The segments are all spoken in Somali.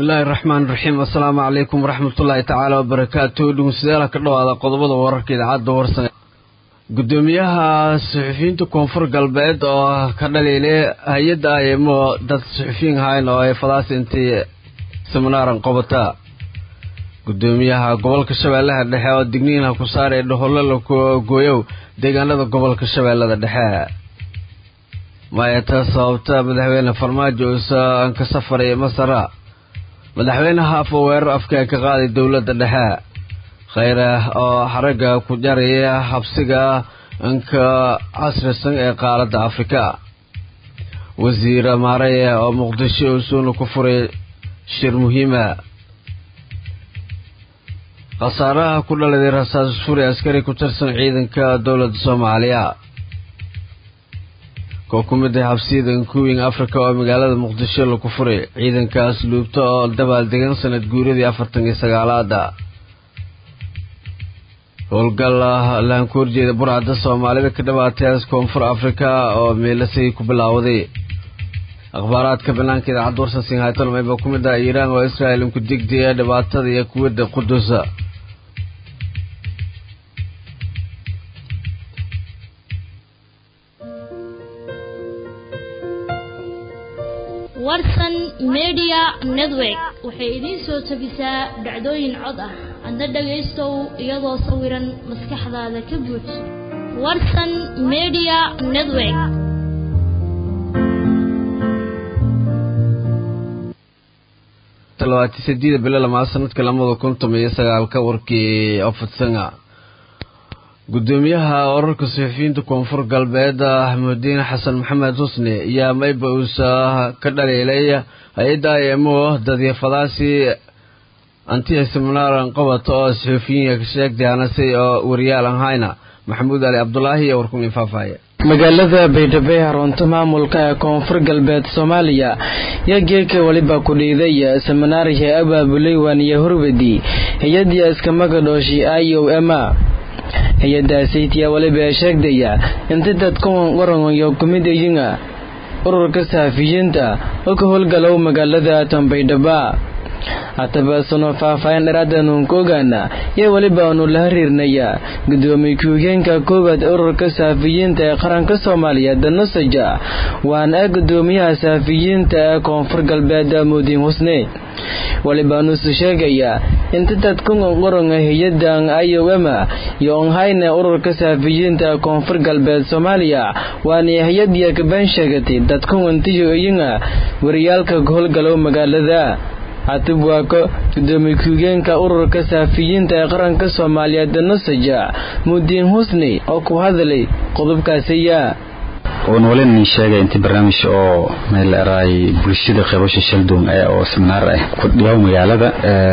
bismillaahi raxmaan raxiim assalaamu calaykum waraxmatullaahi tacaala wabarakaatu dhegeystayaal ka dhawaada qodobada wararka idaacadda warsan gudoomiyaha suxufiyiinta koonfur galbeed oo ka dhaliilay hay-adda aymo dad suxufiyiin ahayn oo ay fadaas intii seminaaran qabata gudoomiyaha gobolka shabeellaha dhexe oo digniinha ku saaray dhahollo la gooyow deegaanada gobolka shabeellada dhexe maayata sababta madaxweyne farmaajo uusan ka safaray masara madaxweynaha afa weerar afka ka qaaday dowladda dhexe kheyre oo xaragga ku jaraya habsiga inka casrisan ee qaaradda afrika wasiir maareye oo muqdisho usuuna ku furay shir muhiima khasaaraha ku dhaladay rasaas furi askari ku tirsan ciidanka dowladda soomaaliya koo ku mid ah habsiyada inkuwing africa oo magaalada muqdisho laku furay ciidankaas luubta oo dabaaldegan sanad guuradii afartan iyo sagaalaada howlgal lahan ku horjeeda burcadda soomaalida ka dhawaatayaas koonfur africa oo meelasay ku bilaawaday akhbaaraadka banaanka idaacadda warsansin haytolmay baa ku mid ah iiraan oo israel inku digdaya dhibaatada iyo kuwadda qudusa warsan media network waxay idiin soo tabisaa dhacdooyin cod ah adna dhagaystow iyadoo sawiran maskaxdaada ka buuj warsan media network talabaati sideeda bilo lamaad sanadka lamada kun toban iyo sagaalka warkii ofadsanga gudoomiyaha wararka suxufiyiinta koonfur galbeed axmudiin xasan maxamed xusni ayaa mayba uusa ka dhaliilay hay-adda imo dadyafadaasi antiya seminaaran qabata oo suxuufiyiinka ka sheegtay hanase oo wariyaal ahayna maxamuud ali cabdulaahi iyo warkun faahfaahye magaalada baydhabo ee xarunta maamulka ee koonfur galbeed soomaaliya yaa geeka weliba ku dhiiday seminaarka abaabulay waaniya horwadi hay-adii iskamagadhooshi i o ema hay-adaasaytiya weliba sheegdaya inta dadkuwan waranyo kumidayinga ururka saxafiyiinta oo ka howlgalow magaalada tanbaydhaba hataba sano faahfaahin dheeraadanuun ka ogaana yaa weliba aanu la hariirnaya gudoomiye ku-higeenka koowaad ururka saxafiyiinta ee qaranka soomaaliya danasaja waana gudoomiyaha saxafiyiinta ee koonfur galbeed mudiin husne weliba nuusu sheegaya inta dadkungan qoronga hay-adan iowema iyo onhayna ururka saxafiyiinta ee koonfur galbeed soomaaliya waana hay-adiya kabaan sheegatay dadkungantiyo iyinga wariyaalka howlgalow magaalada hatib waako gudoomiye ku-higeenka ururka saxafiyiinta ee qaranka soomaaliyeed nasaja mudiin husni oo ku hadlay qodobkaasiya oon walen sheegay intii barnaamij oo meel eraay bulshada qaybasha shaldoon ee oo seminaar ah ku dhiyaw magaalada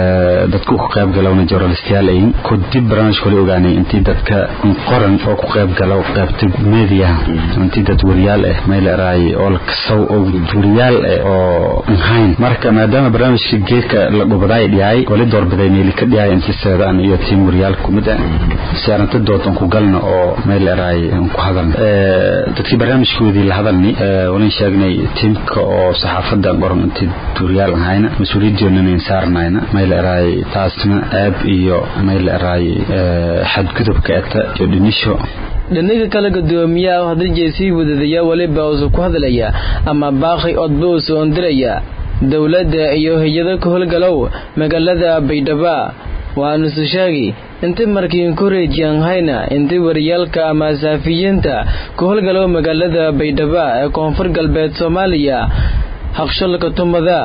dadku ku qayb galowna journalistiyaal ayin ku dib barnaamij kale ogaanay intii dadka qoran oo ku qayb galow qaybta media intii dad wariyaal ah meel eraay oo la kasaw oo wariyaal ah oo ahayn marka maadaama barnaamijka geedka la dhubaday dhiyay wali doorbiday meel ka dhiyay intii seedaan iyo tiim wariyaal ku mid ah siyaaranta doodan ku galna oo meel eraay ku hadalna dadkii barnaamijkoodii la hadalni walan sheegnay tiimka oo saxaafada qoran intii duuriyaal ahayna mas-uuliyadeennana saarnayna mayl eraay taasna aab iyo mayl eraay xadgudubka eta iyo dhinisho dhinaga kale gudoomiyaha oo hadaljeed sii wadadaya weliba uusa ku hadlaya ama baaqi odba uusa ondiraya dowladda iyo hay-ado ka howlgalow magaalada baydhaba waanusu sheegi inta markiin kureejiyan hayna inta wariyaalka ama saafiyiinta ku howlgalow magaalada baydhaba ee koonfur galbeed soomaaliya haqshalka tumada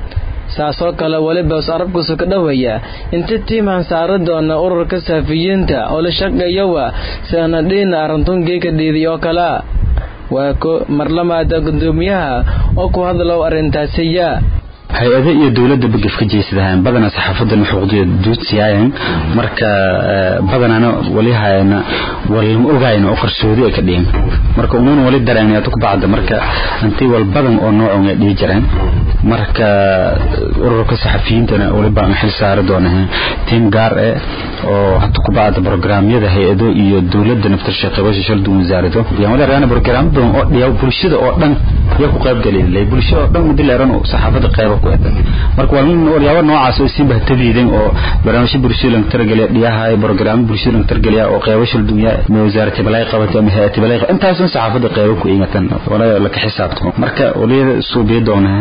saasoo kale weliba arabkusu ka dhowaya inta tiiman saara doona ururka saafiyiinta oo la shaqeeyawa sanadhiina arrintungeeka dhiiday oo kala waa ko marlamaada gudoomiyaha oo ku hadlow arrintaasiya hay-ado iyo dowladda bagaf ka jeysadahaan badana saxaafadan xuquuqdiya duudsiyaayan marka badanana wali hayana walma ogayna oo qarsoodi ay ka dhihin marka umuuna wali dareen ku bacda marka intii wal badan oo noocon ay dhihi jireen marka ururka saxafiyiintana wali baan xil saari doonaa tiim gaar eh oo hata kubacda programyada hay-ado iyo dowladda naftarsha qaybasha shalduun wasaarado yamaleerana program badan oo dhiyaw bulshada oo dhan yaa ku qayb galay bulshada oo dhan muddo leeran oo saxaafada qayba ku eedan marka waa nin waryaabo noocaas oo si bahtadiidan oo barnaamijyo bulshada laga targelay dhiyaha program bulshada laga targelay oo qaybo shalduun yaa ma wasaaradda balay qabatay ama hay'adda balay intaas saxaafada qayba ku eegatan wala la ka xisaabto marka waliyada suubiyo doona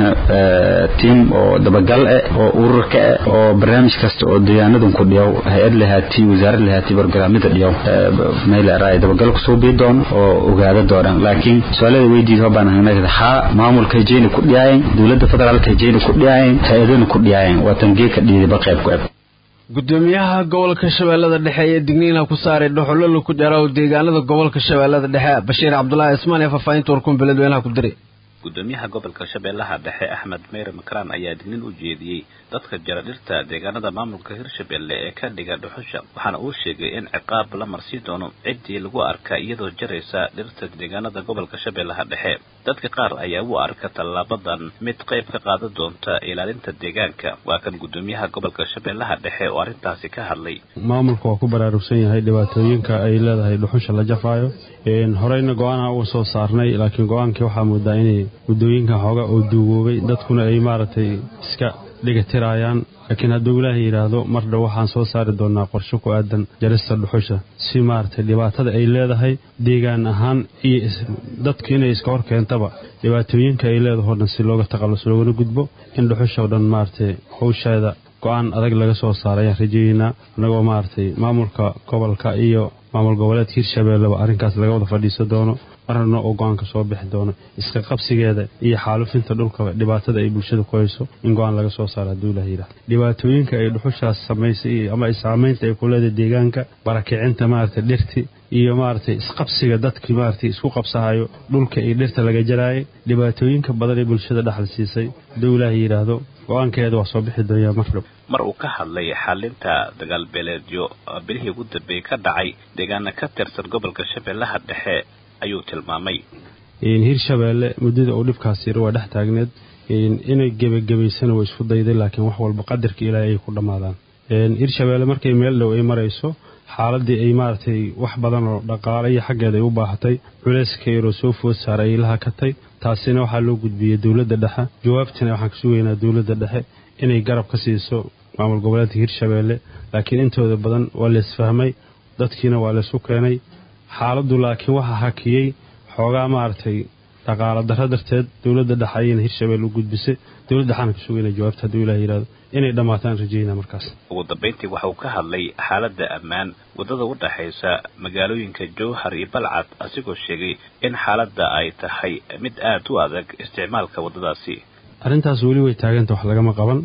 team oo dabagal ah oo ururka ah oo barnaamij kasta oo deegaanadan ku dhiyaw hay-ad lahaati wasaarad lahaati barnaamijyada dhiyaw meel raay dabagal ku suubiyo doon oo ogaada doonaan laakiin su'aalada weydiid oo baan hanaagada ha maamulka jeena ku dhiyaayeen dawladda federaalka jeena ku dhiyaayeen hay-adana ku dhiyaayeen waa tangeeka dhiidaba qayb ku ah gudoomiyaha gobolka shabeellada dhexe ee digniina ku saaray dhuxulolo ku jara deegaanada gobolka shabeellada dhexe bashiir cabdulaahi ismaan ee faahfaahinta warkuun beledweynaha ku diray gudoomiyaha gobolka shabeellaha dhexe axmed meyre makraan ayaa dignin u jeediyey dadka jara dhirta deegaanada maamulka hirshabelle ee ka dhiga dhuxusha waxaana uu sheegay in ciqaab la marsii doono ciddii lagu arka iyadoo jaraysa dhirta deegaanada gobolka shabeellaha dhexe dadka qaar ayaa u arka tallaabadan mid qayb ka qaadan doonta ilaalinta deegaanka waa kan gudoomiyaha gobolka shabeellaha dhexe oo arrintaasi ka hadlay maamulka waa ku baraarugsan yahay dhibaatooyinka ay leedahay dhuxusha la jafaayo horeyna go-aanha uu soo saarnay laakiin go-aankii waxaa moodaa inay muddooyinka xooga oo duugoobay dadkuna ay maaragtay iska dhigatiraayaan laakiin hadduu ilaahay yidhaahdo mar dhow waxaan soo saari doonaa qorshe ku aadan jarista dhuxusha si maaragtay dhibaatada ay leedahay deegaan ahaan iyo dadku inay iska hor keentaba dhibaatooyinka ay leedaho dhan si looga taqallus loogana gudbo in dhuxusha o dhan maaragtay hawsheeda go-aan adag laga soo saaray ayaan rajeeyeynaa annagoo maaragtay maamulka gobolka iyo maamul goboleedka hirshabeelleba arrinkaas laga wada fadhiisan doono marna oo go-aanka soo bixi doono iska qabsigeeda iyo xaalufinta dhulkaba dhibaatada ay bulshada ku hayso in go-aan laga soo saaro hadduu ilaha yidhahdo dhibaatooyinka ay dhuxushaas samaysay ama saamaynta ay ku leedahay deegaanka barakicinta maaragtay dhirti iyo maaragtay isqabsiga dadkii maaragtay isku qabsahayo dhulka iyo dhirta laga jaraayay dhibaatooyinka badan ee bulshada dhaxal siisay hadduu ilaaha yidhaahdo go-aankeeda waa soo bixi doonyaa mar dhow mar uu ka hadlay xalinta dagaalbeeleedyo bilihii ugu dambeeyey ka dhacay deegaana ka tirsan gobolka shabeellaha dhexe ayuu tilmaamay hirshabeelle muddada uu dhibkaas yiri waa dhex taagneed inay gebagabaysana way isku dayday laakiin wax walba qadarka ilaahay ay ku dhammaadaan hirshabeelle markay meel dhow ay marayso xaaladii ay maaragtay wax badan oo dhaqaale iyo xaggeeda ay u baahatay culayska yaroo soo food saara ay la hakatay taasina waxaa loo gudbiyey dowladda dhexe jawaabtina waxaan ka sugaynaa dowladda dhexe inay garab ka siiso maamul goboleedka hirshabeelle laakiin intooda badan waa laysfahmay dadkiina waa laysu keenay xaaladdu laakiin waxaa hakiyey xoogaa maaragtay dhaqaalo darro darteed dowladda dhexe ayayna hirshabelle u gudbisay dowladda dhexaana ka sugayna jawaabta hadduu ilaah yidhahdo inay dhammaataan rajeynaa markaas ugu dambayntii waxa uu ka hadlay xaaladda ammaan waddada u dhexaysa magaalooyinka jowhar iyo balcad asigoo sheegay in xaaladda ay tahay mid aad u adag isticmaalka waddadaasi arrintaas weli way taaganta wax lagama qaban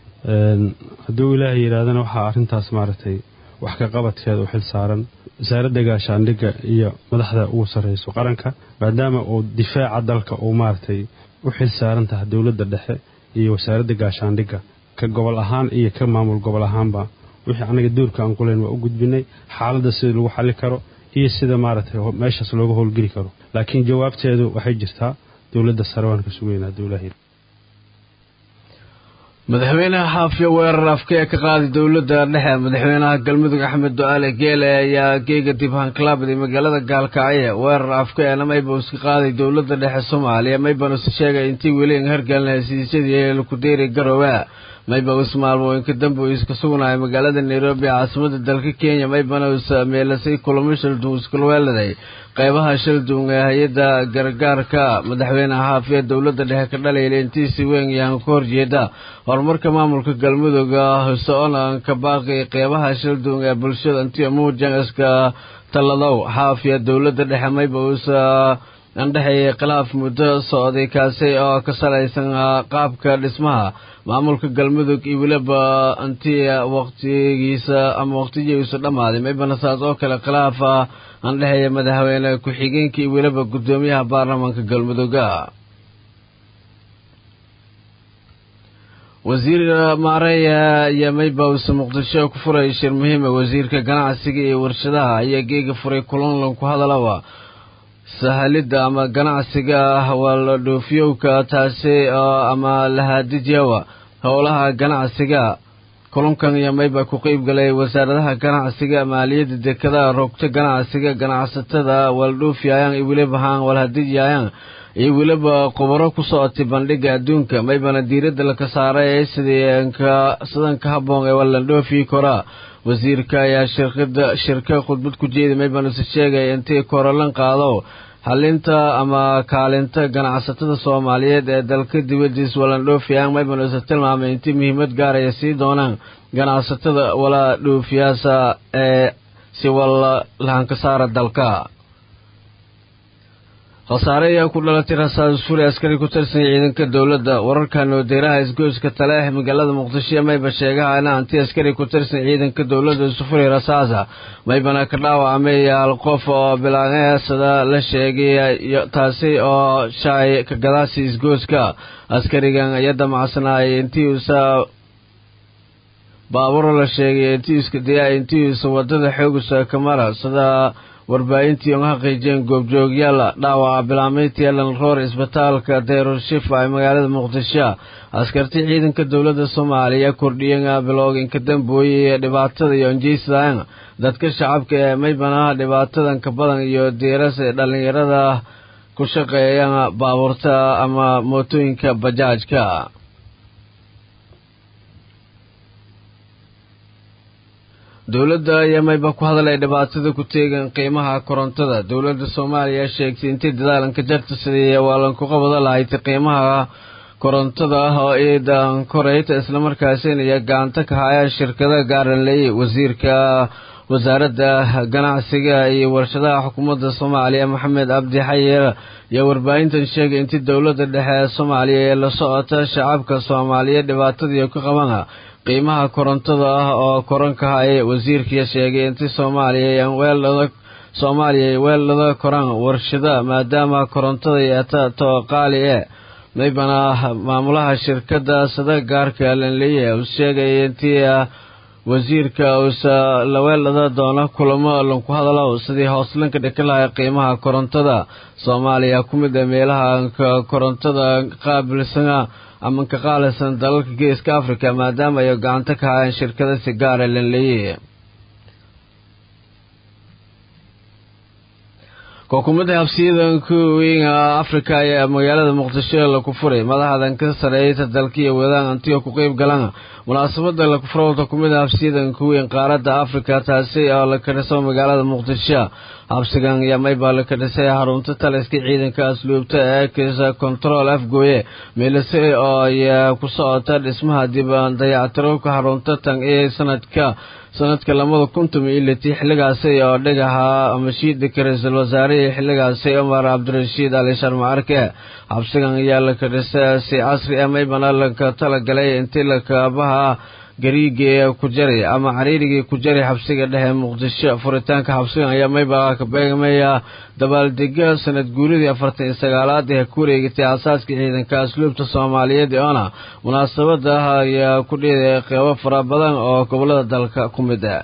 hadduu ilaahay yidhahdana waxaa arrintaas maaragtay wax ka qabadkeeda u xil saaran wasaaradda gaashaandhigga iyo madaxda ugu sarrayso qaranka maadaama uu difaaca dalka uu maaragtay u xil saaran tahay dowladda dhexe iyo wasaaradda gaashaandhigga ka gobol ahaan iyo ka maamul gobol ahaanba wixii annaga duurka aan kuleyn waa u gudbinay xaaladda sida lagu xalli karo iyo sida maaragtay meeshaas looga howlgeli karo laakiin jawaabteedu waxay jirtaa dowladda sare waan ka sugaynaa hadduu ilaahay madaxweynaha xaafiyo weerar afka ee ka qaaday dowladda dhexe madaxweynaha galmudug axmed ducaale geele ayaa geega dib hanklaabday magaalada gaalkacyo weerar afka eena mayba iska qaaday dowladda dhexe soomaaliya maybana is sheegay intii weli hargalna hesiisyadii lakudeeri garoowe mayba is maalmooyinka dambe uu iska sugnahay magaalada nairobi caasimada dalka kenya maybana is meelasay kulamo shaldun iskulweeladay qaybaha shaldun ee hay-adda gargaarka madaxweynaha xaafiya dowladda dhexe ka dhalayla intiisi weyn yahan ka horjeeda horumarka maamulka galmudug hoseonan ka baaqi qeybaha shaldun ee bulshada intii muujan iska talladow xaafiya dowladda dhexe mayba us andhexeeyay khilaaf muddo socday kaasi oo ka salaysan qaabka dhismaha maamulka galmudug iyo weliba intii waqtigiisa ama waqtigiisu dhammaaday maybana saas oo kale khilaaf andhexeeya madaxweyne ku-xigeenka iyo weliba guddoomiyaha baarlamaanka galmuduga wasiir maareya iyo maybawse muqdisho ku furay shir muhiima wasiirka ganacsiga iyo warshadaha ayaa geega furay kulanlan ku hadalaba sahalidda ama ganacsiga wala dhoofiyowka taasi ama lahadijawa howlaha ganacsiga kulankan iyo mayba ku qeyb galay wasaaradaha ganacsiga maaliyadda dekadaha rogta ganacsiga ganacsatada waldhuufyayaan iyo weliba haan walhadijyayaan iyo weliba khubaro ku socotay bandhiga adduunka maybana diiradda laka saaray sidii sidanka habboon ee walandhoofi koraa wasiirka ayaa shirkada shirka khudbad ku jeeday maybanuse sheegay intii korolan qaado halinta ama kaalinta ganacsatada soomaaliyeed ee dalka dibadiis walandhoofiyaan maybanuse tilmaamay intii muhiimad gaaraya sii doonaan ganacsatada wala dhoofiyaasa ee si walla lahankasaara dalka khasaare ayaa ku dhalatay rasaas fuli askari ku tirsan ciidanka dowladda wararka noodeeraha isgoyska taleex magaalada muqdisho mayba sheegahana anti askari ku tirsan ciidanka dowladda isufuri rasaasa maybana ka dhaawacmay hal qof oo bilaaneesada la sheegay taasi oo shaay ka gadaasi isgoyska askarigan ayaa damacsanayay intii uusa baaburo la sheegay intii iska daya intii uusa wadada xoogusa kamara sida warbaahintii uga xaqiijiyeen goobjoogyaal dhaawaca bilaamayntii elan roor isbitaalka dayrushifa ee magaalada muqdisho askartii ciidanka dowladda soomaaliya kordhiyeen bilowginka dambooye ee dhibaatada iyo anjeysadaan dadka shacabka ee maybanaha dhibaatadan ka badan iyo diiras ee dhallinyarada ku shaqeeyaan baabuurta ama mootooyinka bajaajka dowladda ayaa mayba ku hadalay dhibaatada ku teegan qiimaha korontada dowladda soomaaliya sheegtay intii dadaalanka jarta sidii waalanku qabada lahayd qiimaha korontada ah oo iidan koreyta islamarkaasina iyo gacanta ka haya shirkada gaaranley wasiirka wasaaradda ganacsiga iyo warshadaha xukuumadda soomaaliya maxamed cabdi xayir iyo warbaahintan sheegay intii dowladda dhexe ee soomaaliya ee la socota shacabka soomaaliyeed dhibaatadii ku qaban qiimaha korontada ah oo koranka hay wasiirkii sheegay intii soomaaliya weeldhada soomaaliya ay weeldhada koraan warshada maadaama korontada yeeta too qaali e maybana maamulaha shirkadda sada gaarka lanleeya uu sheegay intii wasiirka uusa la weeldhada doono kulamo lanku hadalo sidii hooslanka dhika lahay qiimaha korontada soomaaliya ku mid a meelaha korontada qaabilsana ama ka qaalisan dalalka geeska africa maadaama ay gacanta ka hayaan shirkada si gaara lanleeye xukuumadda habsiyadanka weyn africa ayaa magaalada muqdisho laku furay madaxdan ka sareeyta dalkiiyo wadaan antiga ku qeyb galan munaasabada laku furo xukuumadda habsiyadanka weyn qaaradda africa taasi oo la kadhiso magaalada muqdisho habsigan ayaa maybaa la kadhisay xarunta taliska ciidanka asluubta ee kisa control afgooye meelise oo ayaa ku socota dhismaha dib dayactirowka xarunta tan ee sanadka sanadka lamada kuntum iyo litii xilligaasi oo dhigaha mashiidka ra-iisul wasaarihii xilligaasi cumar cabdirashiid ali sharmacarke xabsigan ayaa la kadhisay si casri ah maybana laka talagalay intii lakaabaha gariigii ku jari ama cariirigii ku jari xabsiga dhexe muqdisho furitaanka xabsigan ayaa maybaa ka beegmaya dabaaldega sanad guuridii afartan iyo sagaalaad ee ku wareegatay aasaaska ciidanka asluubta soomaaliyeed oona munaasabada ayaa ku dhiiday qeybo fara badan oo gobolada dalka ku mid ah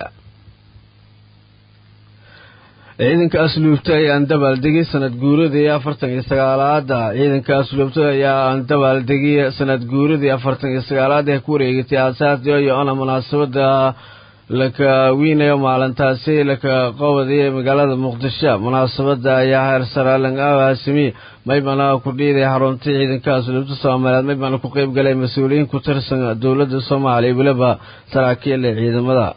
ciidanka asluubta ayaan dabaaldegay sanad guuradii afartan iyo sagaalaada ciidanka asluubta ayaa dabaaldegay sanad guuradii afartan iyo sagaalaad ee ku wareegatay aasaasdii iyo ona munaasabada laka wiinayo maalintaasi laka qowdiyay magaalada muqdisho munaasabada ayaa heer saraalan aasimi maybana ku dhiiday xarunta ciidanka asluubta soomaaliyeed maybana ku qeyb galay mas-uuliyiin ku tirsan dowladda soomaaliya weliba saraakiil ee ciidamada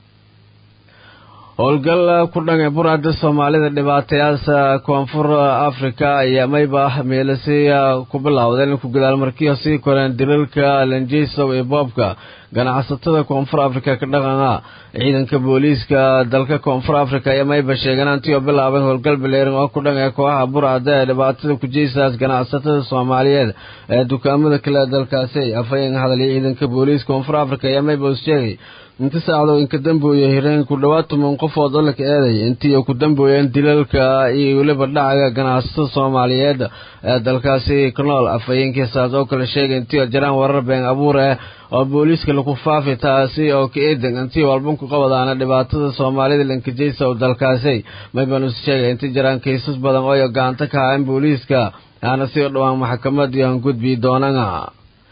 howlgal ku dhanay burada soomaalida dhibaatayaasha koonfur africa ayaa mayba meelasiya ku bilowdeen ku gadaal markii sii koreen dilalka lanjeysow iyo boobka ganacsatada koonfur africa ka dhaqana ciidanka booliiska dalka koonfur africa ayaa mayba sheegeen antii oo bilaabeen howlgal bileerin oo ku dhan ee kooxaha burcada ee dhibaatada kujeysaas ganacsatada soomaaliyeed ee dukaamada kale dalkaasi afhayeen hadalay ciidanka booliiska koonfur africa ayaa mayba sheegay inta saacdo inka dambooye hireen ku dhowaad toban qofood oo laka eeday intii ku dambooyeen dilalka iyo weliba dhacaga ganacsatada soomaaliyeed ee dalkaasi ku nool afhayeenkiisaas oo kale sheegay intii jiraan warar been abuur ah oo booliiska lagu faafi taasi oo ka eedan intii walban ku qabadaana dhibaatada soomaalida lankajeysa oo dalkaasi maybanus sheegay intii jiraan kiisas badan oo gacanta ka hayan booliiska aana sii dhowaan maxkamadii aan gudbi doonana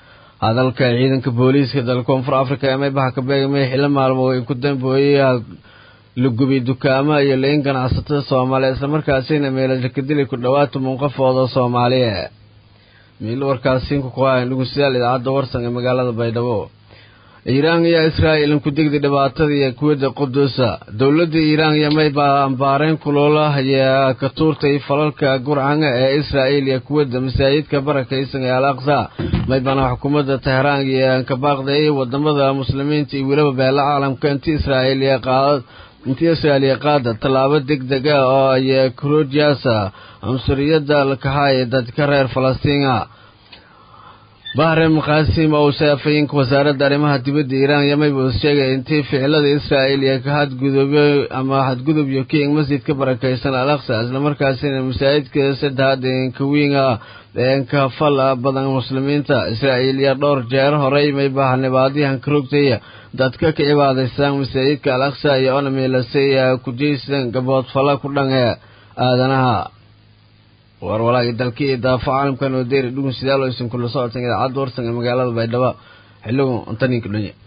hadalka ciidanka booliiska dalka koonfur africa ee maybaha ka beegmay xillo maalmo ay ku dambeeyey la gubiy dukaamo iyo lain ganacsatada soomaaliya islamarkaasina meelasha ka dili ku dhowaad toban qofooda soomaaliya miil warkaasiinku ku hayan dhugusyaal idaacadda warsan ee magaalada baydhabo iiraan iyo israa'il ku degday dhibaatadii kuwadda qudusa dowladda iiraan iyo mayba ambaareen kuloola ayaa ka tuurtay falalka gurcanga ee israa'il iyo kuwadda masaajidka barakaysan ee al aqsa maybana xukuumadda teheraan iyo ka baaqday wadamada muslimiinta iyo weliba beela caalamka inti israa'iil iyo qaad intii israa'iiliya qaada tallaabo deg deg ah oo ay krojasa cunsuriyadda lakahay dadka reer falastiina bahre maqaasim oo saafayinka wasaaradda arrimaha dibadda iiraan yamayba sheegay intii ficilada israa'il iyo ka hadgudubyo ama hadgudubyo king masjidka barakaysan al aqsa islamarkaasina masaajidka saddexaad eenka wiinga eenka fal badan muslimiinta israa'iil iyo dhowr jeer horey maybaha nibaadyahan ka rogtay dadka ka cibaadaystaan masaajidka al aqsa iyo onamilasay kujaysan gabood fala ku dhan ee aadanaha war walaagii dalkii iyo daafa caalamkan oo deeri dhugun sidaalo aysan kula socotan idaacadda warsan ee magaalada baydhabo xilligu intaninka dhunye